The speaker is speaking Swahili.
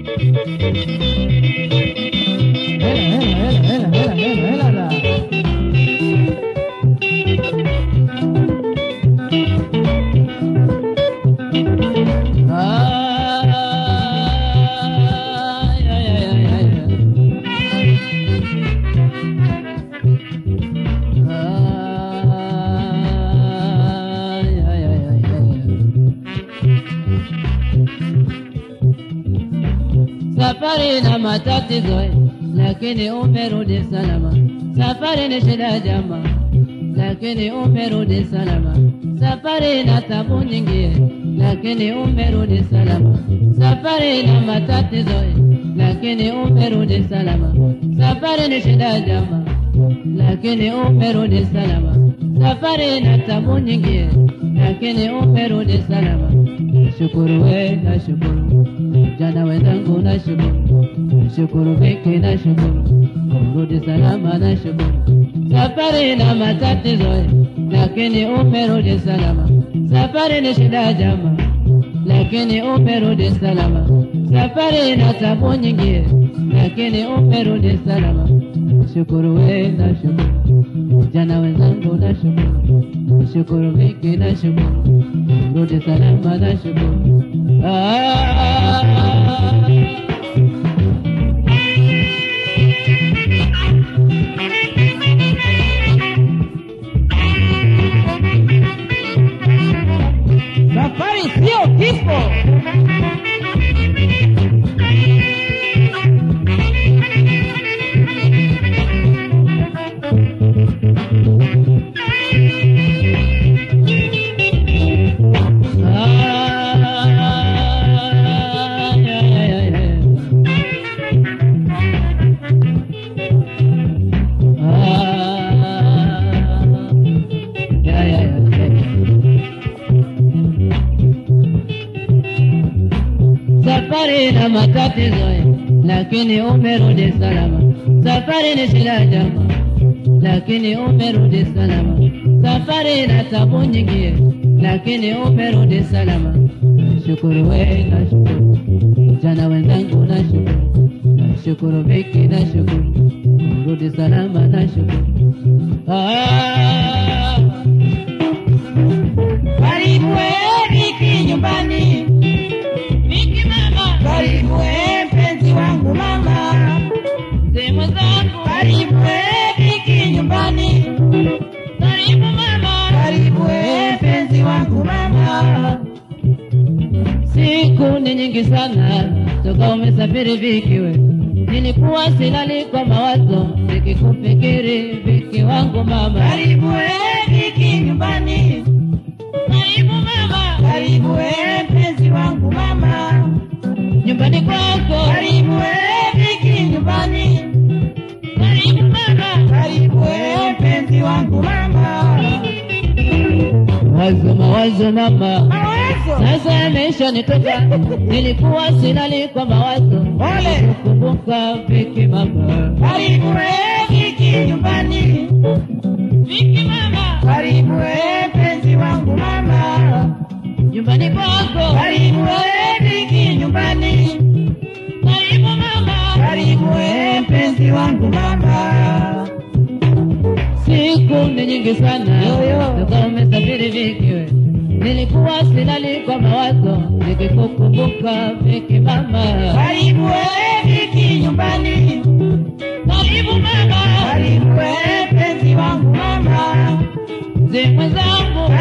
Hela, hela, hela, hela, hela, hela, hela. Ay, ay, ay, ay, ay, ay. Ay, ay, ay, ay, ay. Safari na matatizo lakini umerudi salama. Safari ni shida jama, lakini umerudi salama. Safari na tabu nyingi, lakini umerudi salama. Safari na matatizo, lakini umerudi salama. Safari ni shida jama, lakini umerudi salama. Safari na tabu nyingi, lakini umerudi salama. Nashukuru we, nashukuru jana wenzangu, nashukuru nashukuru Viki, nashukuru kurudi salama, nashukuru safari na matatizo, lakini umerudi salama. Safari ni shida jama, lakini umerudi salama. Safari na tabu nyingi, lakini umerudi salama. Nashukuru we, nashukuru jana wenzangu, nashukuru nashukuru Viki, nashukuru kurudi salama, nashukuru ah. Safari sio kifo. Ay, ay, ay, ay. Ah, ay, ay, ay, ay. Safari na matatizo, lakini umerudi salama. Safari ni shida jama, lakini umerudi salama. Safari na tabu nyingi, lakini umerudi salama. Nashukuru we, nashukuru jana wenzangu, nashukuru nashukuru Viki, nashukuru kurudi salama, nashukuru ah. Karibu we Viki nyumbani, Viki mama, karibu we mpenzi wangu mama, sehemu zangu, karibu we Viki nyumbani, karibu mama. karibu we mpenzi wangu mama. Siku ni nyingi sana toka umesafiri Viki we, nilikuwa silali kwa mawazo nikikufikiri Viki wangu mama. Karibu we Viki nyumbani, Karibu mama, karibu we mpenzi wangu mama, nyumbani kwako. karibu we Viki nyumbani, Karibu mama, karibu we mpenzi wangu mama. mawazo mawazo mama, Mawazo sasa yameisha nitoka, nilikuwa silali kwa mawazo Ole. kukumbuka Viki mama. karibu we Viki nyumbani, Viki mama, karibu we mpenzi wangu mama. nyumbani kwako. Karibu we Viki nyumbani, Karibu mama, karibu we mpenzi wangu mama. Siku ni nyingi sana Yo, yo. toka umesafiri Viki we, nilikuwa silali kwa mawazo nikikukumbuka Viki mama. Karibu we Viki nyumbani, Karibu mama, karibu we mpenzi wangu mama. mzee mwenzangu,